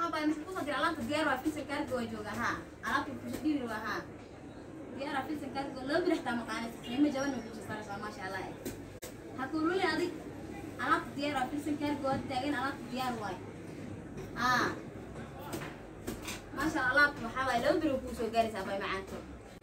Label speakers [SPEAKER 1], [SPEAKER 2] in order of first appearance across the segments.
[SPEAKER 1] baa maxkuusa jira alaabta diyaar waa filsan kaarga waa jooga haa alaabta kusha dhiiri waa haa diyaar waa filsan kaarga loo biri xataa maqaanaysa qiimo jaban ma kusha saraysaa maasha allah eh ha kuululi adig alaabta diyaar waa filsan kaarga waa taagan alaabta diyaar waay haa maasha allah alaabta waxaa waaye laba biri kuu soo gaaraysaa bay macaanto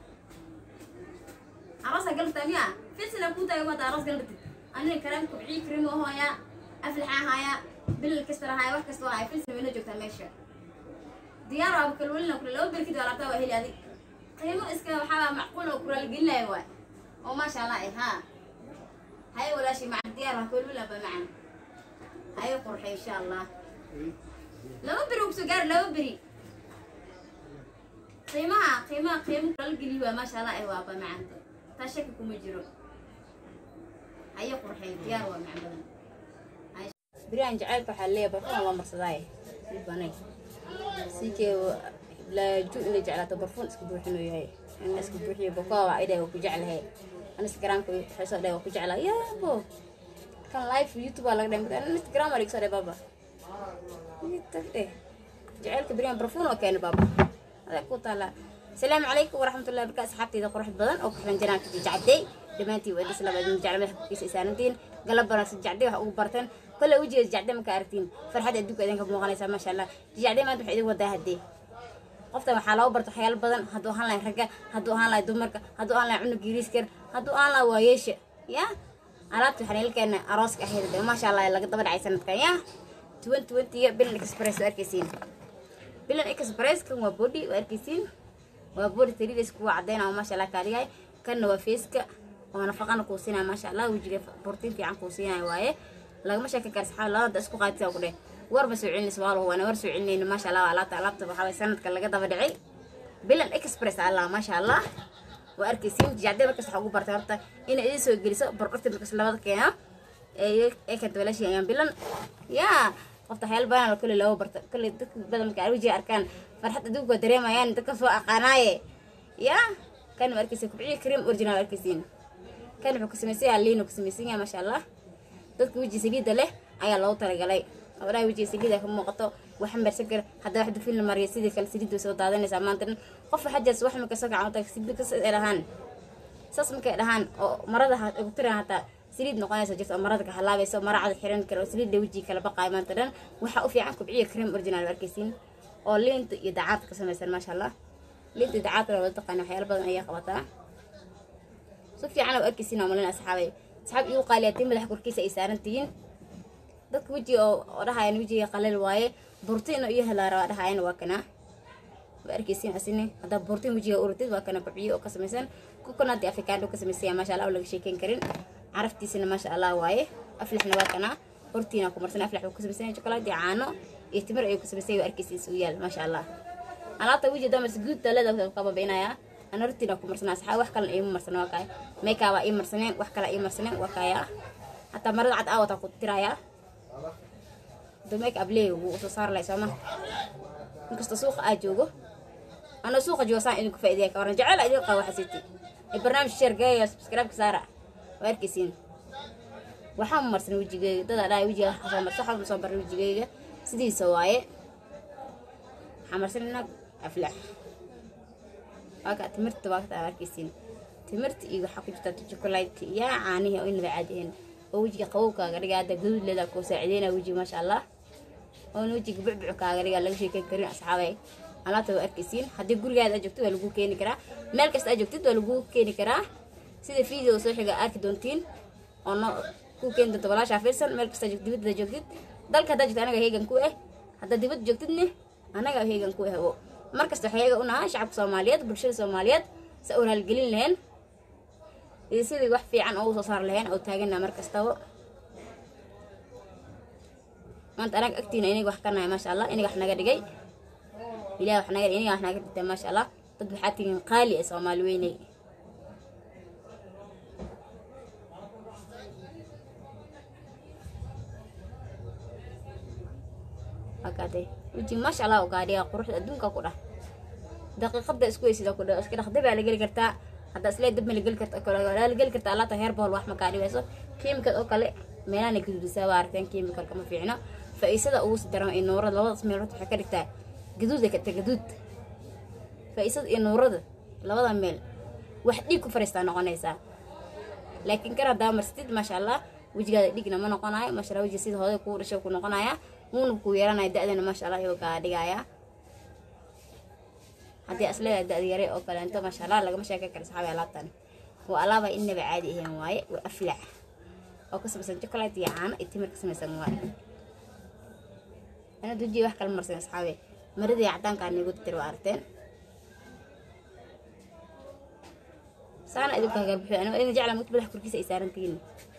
[SPEAKER 1] arasa galabta miya filsina kuu taagan waata aras galbatid anina karaam kubcii karimo hooya aflaxa haya bilal kasta haya wax kasta haya filsina wayna joogtaa meesha diyaar waa kalwalina kule laba beri kadib alaabtaa waa heli adig qiimo iska waxaa macquul oo kuraalgelinaya waay oo maasha allah eh haa haye walaashi maca diyaar waa kalwalina ba macan haye qurxe insha allah laba beri uu kusoo gaari laba beri qiimaha qiimaha qiimo kuraalgeliy waa maasha allah eh waa ba macanta taa shaki kuma jiro haye qurxey diyaar waa macan badan
[SPEAKER 2] بريان جعلك حليه برفون الله مرصداي سيباني سيكي لا جو اللي جعلته برفون اسكو بوحنو ياي انا اسكو بوحي بكوا عيدا وكو جعلها انا انستغرام كو حسو دا وكو جعلها يا بو كان لايف في يوتيوب على قدام انا انستغرام عليك صار بابا يتفدي جعلك بريان برفون وكان بابا هذا كو طالع السلام عليكم ورحمة الله وبركاته صحابتي إذا قرحت بدن أو كحلن جنان كتي جعدي دمانتي وإدي سلام أدين جعل ملح كيس إسانتين قلب برا سجعدي وحقو برتن كل وجه جعدي ما كارتين فرحة أدوك أدين كبمو غنيسا ما شاء الله جعدي ما تبحي إذا ودا هدي qofta waxaa loo barto waxyaalo badan hadduu ahaan lahay ragga hadduu ahaan lahay dumarka hadduu ahaan lahay cunug yiriiskar hadduu ahaan lahay waayeesha ya alaabta waxaan ilkeena arooska ahayd de maasha allah laga daba dhacay sanadkan ya tuwan tuwantiga bilan express waa arkaysiin bilan express kan waa body waa arkaysiin waa body tarides kuwa cadeyna maasha allah kaaligahay kanna waa feeska oo nafaqana kuu siinaya maasha allah wejiga bortiin fiican kuu siinaya waaye lagama sheekan kara saxaab labada isku qaadisa ku dheh warba soo celinaysa waa waana war soo celinayna maasha allah alaabta alaabta waxaa waye sanadka laga daba dhicay bilan express allah maasha allah waa arkaysiin jacde markas waxaa ugu bartay horta inay idin soo geliso bordhorta markas labada keeno ee kanta walaashii ayaan bilan yaa qofta waxyaala badan oo kale looga barta kale dadka badan marka wejiga arkaan farxad adugu waa dareemayaan dadka soo aqaanaaye yaa kan ma arkaysa kubciyo cream original arkaysiin kan wuxuu ka samaysan yahay liin uu ka samaysan yahay maasha allah dadka weji saliida leh ayaa loogu talagalay gabadhaha wejiga saliida ka muuqato wax marsan kara haddaa wax dufin la mariyo sidii kale saliid way soo daadanaysaa maanta dhan qof waxaa jirta wax marka soo kacan saliid kas ay dhahaan saas markay dhahaan oo marada ugu tiran hataa saliid noqonaysa jirta oo marada ka halaabayso mara cad xiran kara oo saliidda wejiga kala baqaayo maanta dhan waxaa u fiican kubciya cream original arkaysiin oo liinta iyo dacaadka ka samaysan maasha allah liinta iyo dacaadka wada taqaana waxyaalo badan ayaa qabataa si fiican oo arkaysiin oo malin asxaabay asxaab igu qaaliyatiin madaxa korkiisa ay saaran tihiin dadka wejiga oo dhahayan wejiga qalal waaye burtiin iyo helaa rabaa dhahayan waa kana waa arkaysiin asine haddaa burtiin wejiga uratid waa kana kubciyo oo ka samaysan coconut iyo avocado ka samaysanya maasha allah oo laga sheekeyn karin caraftiisana maasha allah waaye aflaxna waa kana hortiina ku marsan aflax uu ka samaysanya chocolate iyo caano iyo timir ayuu ka samaysanya waa arkaysiin isugu yaal maasha allah alaabta wejiga damars guud talada ka babainaya ana hortiina ku marsanaa saxaa wax kalena iima marsana waa kaya makeup waa ii marsaneen wax kale ii marsaneen waa kaya hataa marada cad aawata ku tirayaa make up leey wuu soo saar lahay sooma inkasta suuqa aa joogo ana suuqa joogo saan idinku faa'iideya ka waran jecel idin qaba xasiti ee barnaamij share geeya subscribe ka saara waa arkaysiin waxaan marsan wejigeyga dada dhahay wejiga soo marsan waxaa soo baray wejigeyga sidiisa waaye waxaa marsanina aflax waa ka timirta waa ka arkaysiin timirta iyo waxaa ku jirta chocolate iyo caanihi oo inaba caadihin oo wejiga qabowkaaga dhiga hadda gaduud leedaa kuu saacideynaa wejiga maasha allah oona wejiga bucbuc kaaga dhigaa laga sheekeyn karin asxaabay alaabta waa arkaysiin haddii gurigaada aad joogtid waa lagu keeni karaa meel kasta aad joogtid waa lagu keeni karaa sida video soo xiga arki doontiin oo no ku keeni doonta walaashaa fiirsan meel kasta joogtid dibadda joogtid dalka haddaa joogtid anaga heegan ku ah haddaa dibadda joogtidne anaga heegan ku ah mar kasta waxay heega u nahaa shacabka soomaaliyeed bulshada soomaaliyeed sa u raalgelin lahayn iyo sidii wax fiican oo usoo saar lahayn oo taagana mar kastaba maanta anaga agtiina inaga wax ka nahay maasha allah inaga wax naga dhigay ilaah wax naga inaga wax naga dhigtay maasha allah dad waxaa tihiin qaali ee soomaali weynay akaatay weji maasha allah u gaadhiya quruxda adduunka ku dhah daqiiqada isku weysida ku dhah iska dhaqda baa la geli kartaa haddaa islee dab ma la geli karta kale la geli karta alaabta heer bohol wax ma kaa dhibeyso kiimikad oo kale meelaana gududisaa waa aragteen kiimikalka ma fiicno faa'iisada ugu sii daran iyo nuurada labadaas meelood waxay ka dhigtaa gaduud ay ka tahay gaduud faa'iisada iyo nuurada labada meel wax dhiig ku fariistaa noqonaysaa laakiin kan haddaa marsatid maasha allah wejigaada dhigna ma noqonayo maasha allah wejiga sida hooday kuu dhashay ku noqonaya wuuna kuu yeelanaya da-dana maasha allah ayuu kaa dhigaya haddii asleedaa da-da yare oo kaleento maasha allah lagama sheekan kara saxaabi alaabtan waa alaaba inaba caadi ahayn waaye waa aflac oo ka samaysan chocolate iyo caano iyo timir ka samaysan waaye ana dujiya wax kala marsan asxaabe maradii cadaankaa nigu tir waa aragteen saana idinku hagaa buxu aniga idin jecla mugta madax korkiisa ay saarantihiin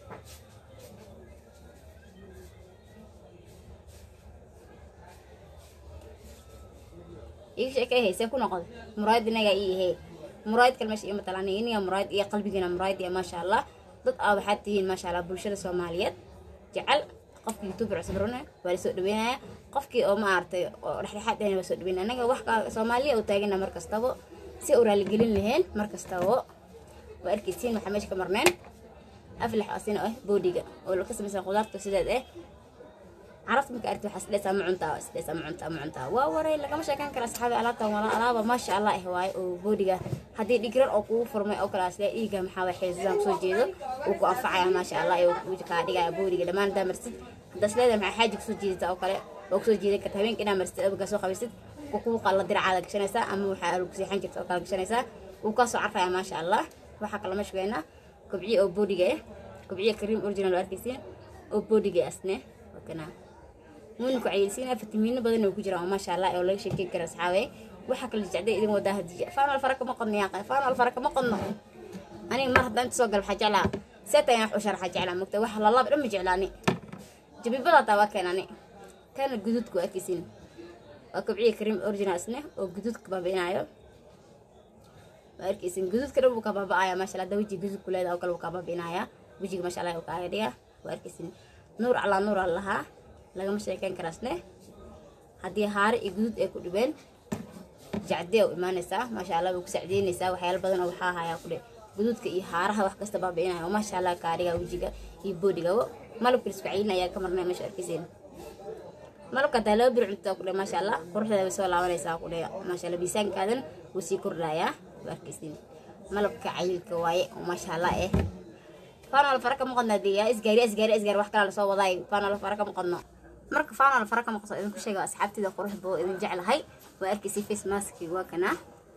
[SPEAKER 2] iga sheekay haysee ku noqda muraayad inagaa ii ahee muraayad kale meesha iyo matalaan iniga muraayad iyo qalbigiina muraayad iyo maasha allah dad aa waxaad tihiin maasha allah bulshada soomaaliyeed jecel qofkii youtuber cusub rune waa la soo dhaweynaya qofkii oo ma aragtay oo dhexdhexaad ahayna waa soo dhaweynaya anaga wax ka soomaaliya u taagana mar kastaba si u raaligelin laheen mar kastaba waa arkaysiin waxaa meesha ka marneen aflax asina ah boodiga oo ka samaysan khudaarta sideed eh carabta marka aragti waxaa isdheesaa ma cuntaa isdheesaa ma cuntaa ma cuntaa waa waray lagama sheekan kara asxaabi alaabtan wala alaaba maasha allah eh waaye oo boodiga haddii dhigrar oo kugu furmay oo kale asle dhiiga maxaa waay xeesasaan kusoo jeedo uu ku anfacaya maasha allah ee uu kaa dhigaya boodiga dhammaan haddaa marsid haddaa isleedahay maxaa xaaji kusoo jeedata oo kale oo kusoo jeedan karta habeenka inaa marsid abagaa soo qabaysid ku kugu qalla diracaada gashanaysaa ama waxaa alu kuseexan jirta oo kale gashanaysaa wuu kaa soo carfaya maasha allah waxaa kala meesha weynaa kobciye oo boodiga eh kobciye kariim original oo arkaysiin oo boodiga asne wakanaa wuuna ku cayilsiinaya fitamiino badan oo ku jira oo maasha allah oo laga sheekeyn kara asxaabe waxaa kala jecday idin wadaa hadiya faanal fara kama qodno yaaqay faanal fara kama qodno aniga mar haddaan inta soo gal waxaa jeclaa seeta ayaan wax u sharaxa jeclaa mogta wax lalaab dhan ma jeclaani jabibada taa waa keenani kana guduudka waa arkaysiin waa kobciye kariim original isne oo guduudka baabi'inayo waa arkaysiin guduudka dhan buu ka baaba'aya maasha allah hadda wejiga guduud ku leedaha oo kale buu kaa baabi'inaya wejiga maasha allah uu kaaga dhiga waa arkaysiin nuur calaa nuur aan lahaa lagama sheekeyn karaasne haddii haare iyo guduud ay ku dhibeen jacdee u imaanaysaa maasha allah way ku sacdeynaysaa waxyaalo badan oo waxaa hayaa ku dhe guduudka iyo haaraha wax kasta baabi'inaya oo maasha allah kaadhiga wejiga iyo boodhigaba malabka lisku cayilin ayaa ka marnay meesha arkaysiin malabka hadaa laba bir cuntaa ku dhe maasha allah quruxdeeda way soo laabanaysaa ku dhe maasha allah miisaankaadan wuu sii kordhayaa waa arkaysiin malabka cayilka waaye oo maasha allah eh faanol fara kama qodno hadii yaa isgaari isgaari isgaari wax kala lasoo wadaay faanol fara kama qodno marka faanol fara kama qodno idinku sheega asxaabtida qurux boo idin jeclahay waa arkaysiin face maski waa kana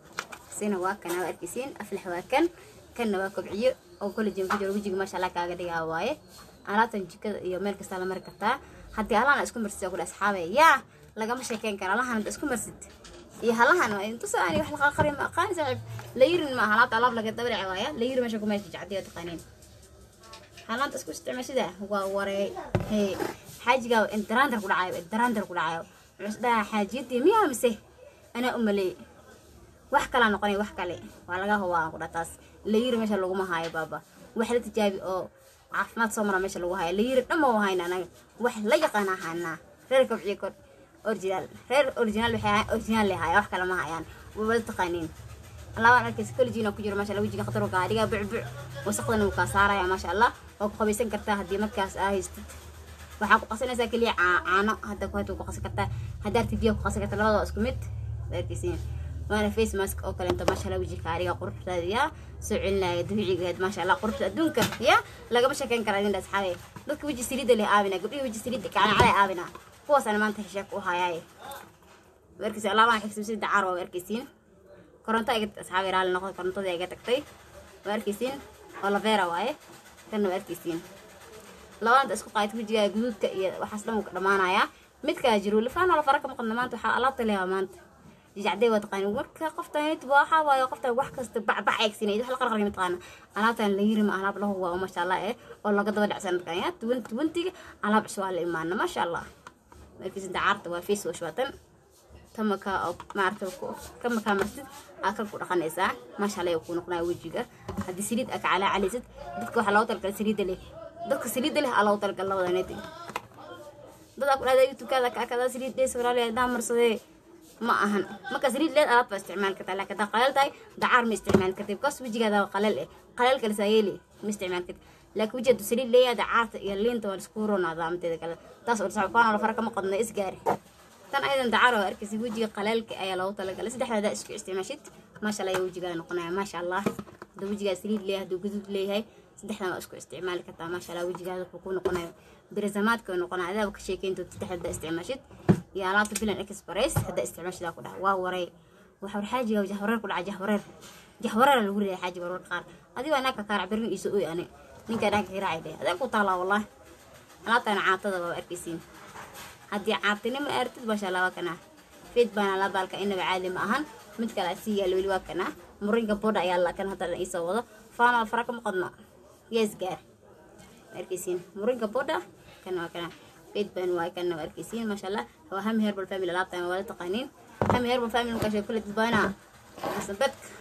[SPEAKER 2] sina waa kana waa arkaysiin aflax waa kan kanna waa kobciyo oo collagen ku jiro wejiga maasha allah kaaga dhigaa waaye alaabtan jikada iyo meel kasta la mari kartaa haddii allahana isku marsid oo kule asxaabe yaa lagama sheekeyn kara allahana isku marsid iyo halahan waa intusa ani wax laqa qari ma aqaani saaxiib la yirin ma alaabta alaab laga dabrici waaya la yiri meesha ku meesha jacdiyo taqaaniin halaanta isku isticmaashada waa waree hee xaajigaa intaraandar ku dhacayo intaraandar ku dhacayo wuxuu dhahaa xaajiyadii miyaa mise anaa u maleey wax kalaa noqonay wax kale waa laga hubaa ku dhataas la yiri meesha laguma haayo baaba wax la tijaabi oo caafimaad soo mara meesha lagu haayo la yiri dhamma waa hayna anaga wax la yaqaan ahaanaa reer kobciye kor original reer original waxay ahaan original le haya wax kale ma hayaan wala taqaaniin labaan arkaysa collegiina ku jiro maasha allah wejiga khatar kaa dhigaa bucbuc wasaqdana wuu kaa saaraya maasha allah waa ku qabaysan kartaa haddii markaas aa haystid waxaa ku qasanaysaa keliya caano hadda ku hata ku qasan kartaa haddaa arti biyo ku qasan kartaa labada waa isku mid waa arkaysiin waana face mask oo kaleento maasha allah wejiga kaa dhigaa quruxdaada yaa soo celinaya dabiicigeed maasha allah quruxda adduunka yaa lagama sheekeyn karaa idin asxaabe dadka weji saliida leh aabina gabdhihi weji saliida kacana calay aabina kuwaasana maanta hesheek u hayaaye waa arkaysiin alaabaan xigsimsida caar waa arkaysiin koronto iga asxaabi raali noqdo korontadii iga tagtay waa arkaysiin oo lavera waaye kanna waa arkaysiin labadanta isku qaayt wejigaa guduudka iyo waxaas dhan wuu ka dhamaanayaa midkaa jiro lifaana la fara ka maqadna maanta waxaa alaabta leeyaa maanta jijacdee waa taqaani marka qoftan waxaa waaye qoftan wax kasta bacbac eegsinay wax la qarqaraya mataqaana alaabtan la yiri ma alaab lahu waa maasha allah eh oo laga daba dhacsan mataqaana tuwanti tuwantiga alaab cusub waa la imaana maasha allah markiisinta caarta waa face wash waatan tamaka oo maarata kamaka martid aa kan ku dhaqanaysaa maasha allah ku noqonaya wejiga haddii saliid aa ka calaacalaysid dadka waxaa loogu talagalay saliidda leh dadka saliidda leh aa loogu talagalay labada neti dadaa ku dhahda youtubekaada ka akadaa saliid dhees walaali hadaa marsadee ma ahan marka saliid leed alaab baa isticmaali kartaa laakiin hadaa qaleel tahay dacaar ma isticmaali kartid bikaas wejigaada qaleel eh qaleel kale saa yeeli ma isticmaali kartid laakiin weji hadduu saliid leeyahay dacaarta iyo liinta waa isku ronaadaa inteeda kale taas oo sax faana fara kama qadna isgaari tan aydan dacar oo arkaysa wejiga qalaalka ayaa loogu talagalay saddexdaada isku isticmaashid maasha allah wejigaa noqonaya maasha allah haduu wejigaa saliid leeyahay haduu guduud leeyahay saddexdan waa isku isticmaali kartaa maasha allah wejigaada wuxuu ku noqonayo birizamaadka noqonaya adaaba ka sheekeyntood saddexda isticmaashid iyo alaabta filan express hadda isticmaashidaa ku dhaha waa waray waxa war xaajiga jahwareer ku dhaca jahwareer jahwareer lagu leeyahay xaajiga warwar qaar adigo anaa ka kaarac berin iso oy ane ninka anaa ka kiraaci dheh adaa ku taalaa wallahi alaabtana caatada waa arkaysiin haddii caatinimo aartid maasha allah waa kanaa feed baana la baalka inaba caadi ma ahan mid kale sii yaalo weli waa kanaa murinka bodha ayaa la kan hadda iisoo wado faanal fara kama qodno yees gaar arkaysiin murinka bodha kana waa kanaa feed baan waa kana waa arkaysiin maasha allah waa hami herbal family alaabtan waa wada taqaaniin hami herbal family markaashay kule dadbaana sanbadka